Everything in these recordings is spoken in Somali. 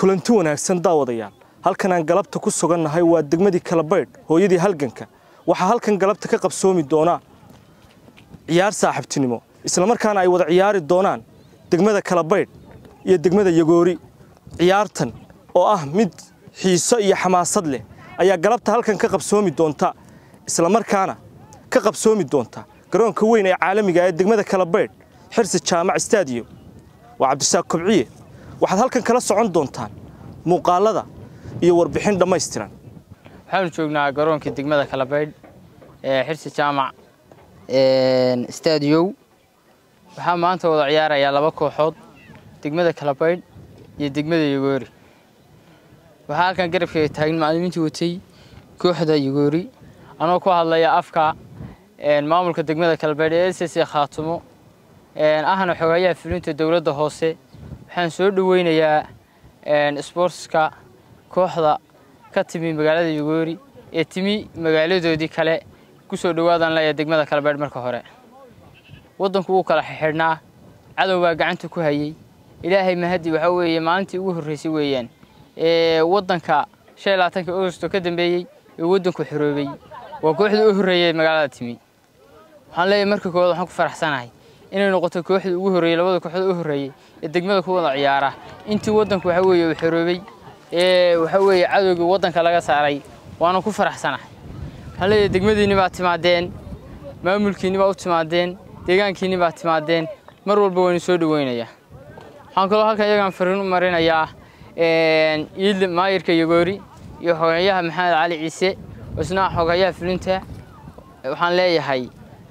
kulanti wanaagsan daawadayaal halkan aan galabta ku sugannahay waa degmadii kalabaydh hooyadii halganka waxaa halkan galabta ka qabsoomi doonaa ciyaar saaxiibtinimo islamarkaana ay wada ciyaari doonaan degmada kalabaydh iyo degmada yagoori ciyaartan oo ah mid xiiso iyo xamaasad leh ayaa galabta halkan ka qabsoomi doonta islamarkaana ka qabsoomi doonta garoonka weyn ee caalamiga ee degmada kalabaydh xirsi jaamac stadium waa cabdisaaq kobciye waxaad halkan kala socon doontaan muuqaalada iyo warbixin dhammaystiran waxaanu joognaa garoonka degmada kalabaydh ee xirsi jaamac stadiyow waxaa maanta wada ciyaarayaa laba kooxood degmada kalabaydh iyo degmada yagoori waxaa halkan garabkeega taagan macallimiintii watay kooxda yagoori anoo ku hadlaya afka maamulka degmada kalabaydh ee s s khaatumo ahna xogayaha fulinta dowladda hoose waxaan soo dhoweynayaa sboortska kooxda ka timi magaalada yagoori ee timi magaaladoodii kale ku soo dhowaadan leeya degmada kalabaydh marka hore waddanku wuu kala xidhnaa cadow baa gacanta ku hayey ilaahay mahadi waxaa weeye maalintii ugu horreysay weeyaan ee waddanka shan iyo labaatanka augusto ka dambeeyey ee waddanku xoroobay waa kooxdii u horreeyay magaalada timi waxaan leeyahay marka koowaad waxaan ku faraxsanahay inay noqoto kooxdii ugu horreeyey labada kooxood u horreeyey ee degmada ku wada ciyaara intii waddanku waxa weeye uu xoroobay ee waxa weeye cadowgii waddanka laga saaray waana ku faraxsanahay waxaan leeyahay degmadiinni baa timaadeen maamulkiinni baa u timaadeen deegaankiinni baa timaadeen mar walba waynu soo dhoweynayaa waxaan kaloo halkan iyagaan fariin u marinayaa iidle maayirka yagoori iyo xogayaha maxamed cali ciise oo isna xogayaha fulinta waxaan leeyahay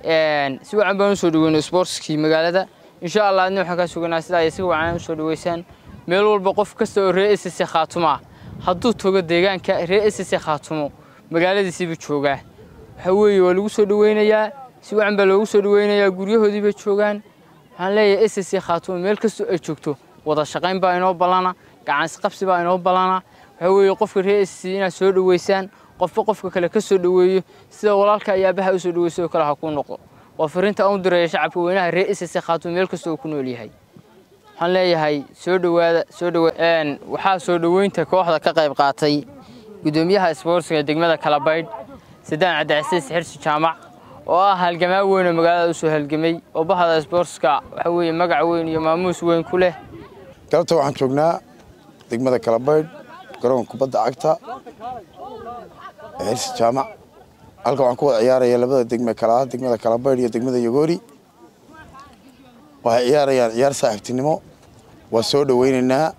si wacan baan usoo dhaweyno sportskii magaalada insha allah adna waxaan kaa suganaa sidaa ay si wacan usoo dhaweysaan meel walba qof kasta oo reer ss khaatuma hadduu tago deegaanka reer ss khaatumo magaaladiisiiba joogaa waxa weeye waa lagu soo dhaweynayaa si wacan baa loogu soo dhaweynayaa guryahoodiiba joogaan waxaan leeyahay ss khaatumo meel kastoo ay joogto wada shaqayn baa inoo ballana gacansqabsi baa inoo ballana waxa weeye qofka reer ss inaad soo dhaweysaan qofba qofka kale ka soo dhaweeyo sida walaalka iyo aabaha u soo dhaweysay oo kale ha kuu noqo waa fariinta aan u direeya shacabka weynaha reer ss khaatumo meel kasta oo ku nool yahay waxaan leeyahay soo dhawaada soo dhawa waxaa soo dhaweynta kooxda ka qayb qaatay gudoomiyaha isboortsiga degmada kalabaydh sadaan cabdicasiis xirsi jaamac oo ah halgamaa weyn oo magaalada usoo halgamay oo bahda isboortska waxa weeye magac weyn iyo maamuus weyn ku leh galabta waxaan joognaa degmada kalabaydh garoonka kubadda cagta xirsi jaamac halkan waxaan ku wada ciyaaraya labada degme kala ah degmada kalabaydh iyo degmada yagoori waxay ciyaarayaan ciyaar saaxiibtinimo waa soo dhoweynaynaa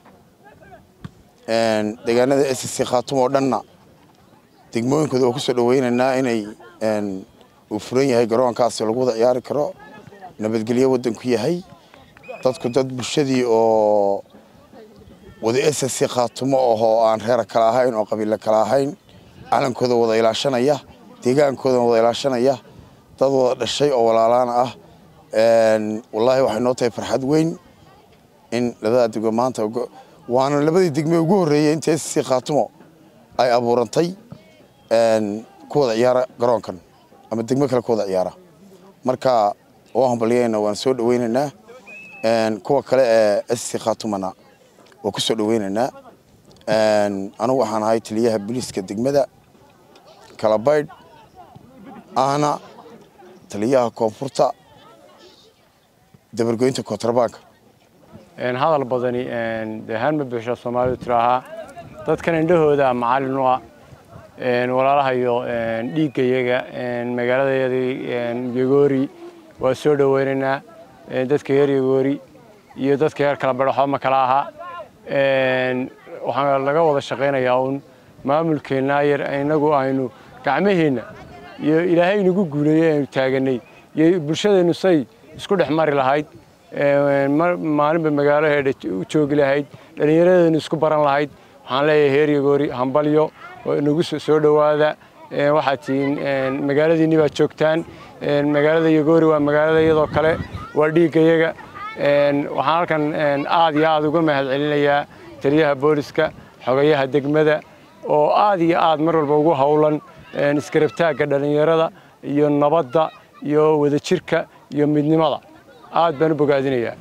deegaanada s c khaatum oo dhanna degmooyinkooda waa ku soo dhoweynaynaa inay uu furan yahay garoonkaasi lagu wada ciyaari karo nabadgelyo waddanku yahay dadku dad bulshadii oo wada s c khaatumo ahoo aan reera kala ahayn oo qabiilo kala ahayn calankooda wada ilaashanaya deegaankooda wada ilaashanaya dad wada dhashay oo walaalaana ah wallaahi waxay noo tahay farxad weyn in labada degmo maanta waana labadii degme ugu horreeyey inta s c khaatumo ay abuurantay ku wada ciyaara garoonkan ama degmo kale ku wada ciyaara marka waa hambalyayna waan soo dhoweynaynaa kuwa kale ee s c khaatumana waa ku soo dhoweynaynaa anugu waxaan ahay taliyaha booliiska degmada kalabaydh ahna taliyaha koonfurta dabargoynta kontrabanka hadal badani dee haan ma buuxsha soomaalidu tiraahaa dadkan indhahooda macallin u ah walaalaha iyo dhiigga iyaga magaaladayadii yagoori waa soo dhoweynaynaa dadka reer yagoori iyo dadka reer kalabaydh waxba ma kala aha waxaa laga wada shaqaynayaa uun maamulkeennaa yar inagu aynu gacmaheenna iyo ilaahay inagu guuleeyey aynu taaganay iyo bulshadeennu say isku dhex mari lahayd maalinba magaalo heedha u joogi lahayd dhallinyaradeenu isku baran lahayd waxaan leeyahay heer yagoori hambalyo nagu soo dhowaada waxaad tihiin magaaladiinni baad joogtaan magaalada yagoori waa magaalada iyadoo kale waa dhiigga iyaga waxaan halkan aad iyo aad uga mahad celinayaa taliyaha booliska xogayaha degmada oo aad iyo aad mar walba ugu howlan iskarabtaagga dhallinyarada iyo nabadda iyo wadajirka iyo midnimada aad baan u bogaadinayaa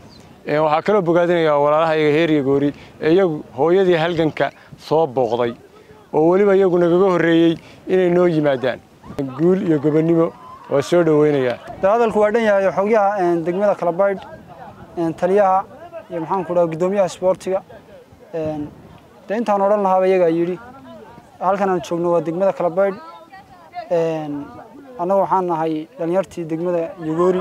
waxaa kaloo bogaadinayaa walaalahayga heeriya goori ee iyagu hooyadii halganka soo booqday oo weliba iyagu nagaga horreeyey inay noo yimaadaan guul iyo gobonnimo waa soo dhoweynayaa de hadalku waa dhan yahay xogyaha degmada kalabaydh taliyaha iyo maxaanku dhaha guddoomiyaha isboortiga de intaan odhan lahaaba iyagaa yidhi halkan aan joogno waa degmada kalabaydh annagu waxaan nahay dhalinyartii degmada yogoori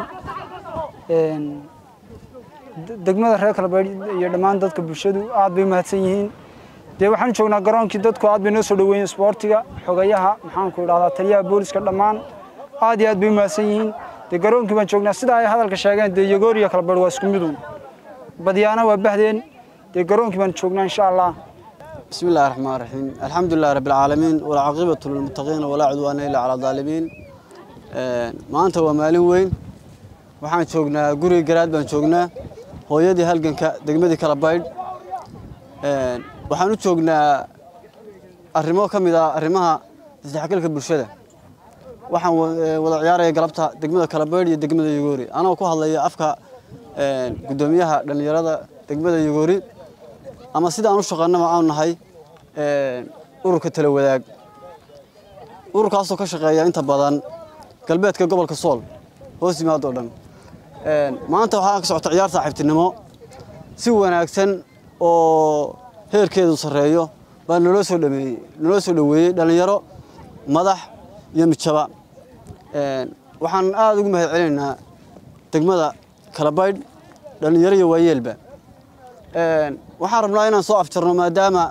degmada reer kalabaydh iyo dhammaan dadka bulshadu aad bay umahadsan yihiin dee waxaan joognaa garoonkii dadku aad bay noo soo dhoweeyeen isboortiga xogayaha maxaanku idhahdaa taliyaha booliska dhammaan aad iyo aad bay umahadsan yihiin dee garoonkii baan joognaa sida ay hadalka sheegeen dee yogoori iyo kalabaydh waa isku midun badyaana waa bahdeen dee garoonkii baan joognaa insha allah بسم الله الرحمن الرحيم الحمد لله رب العالمين والعاقبة للمتقين ولا عدوان إلا على الظالمين maanta waa maalin weyn waxaan joognaa guriga garaad baan joognaa hooyadii halganka degmadii kala baydh waxaan u joognaa arrimo ka mid ah arrimaha isdhexgalka bulshada waxaan wada ciyaaraya galabta degmada kala baydh iyo degmada yogoori anoo ku hadlaya afka guddoomiyaha dhallinyarada degmada yogoori ama sida aan u shaqaanaba aanu nahay ururka tala wadaag ururkaasoo ka shaqeeya inta badan galbeedka gobolka sool hoos yimaado o dhan maanta waxaa ka socota ciyaar saaxiibtinimo si wanaagsan oo heerkeedu sarreeyo baa naloo soo dhameeyey naloo soo dhoweeyey dhallinyaro madax iyo mijaba waxaan aada ugu mahad celinaynaa degmada kalabaydh dhallinyaro iyo waayeelba waxaan rabnaa inaan soo afjarno maadaama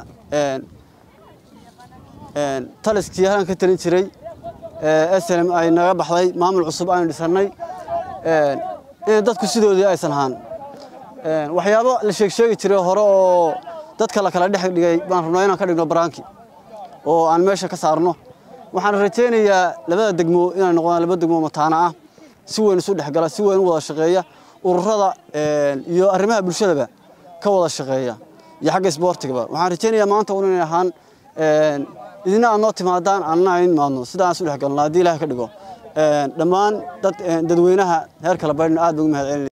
taliskii halan ka talin jiray slm ay naga baxday maamul cusub aynu dhisannay in dadku sidoodii aysan ahaan waxyaabo la sheegsheegi jiray hore oo dadka la kala dhex dhigay baan rabnaa inaan ka dhigno baraanki oo aan meesha ka saarno waxaan rajaynayaa labada degmo inay noqdaan laba degmo mataana ah si weyn isu dhexgala si weyn u wada shaqeeya ururada iyo arrimaha bulshadaba ka wada shaqeeya iyo xagga isboortigaba waxaan rajaynayaa maanta un inay ahaan idina aad noo timaadaan annana aan imaadno sida aan isu dhex galno haddii ilaah ka dhigo dhammaan dad dadweynaha heer kala baydhna aad baan ugu mahad celinaya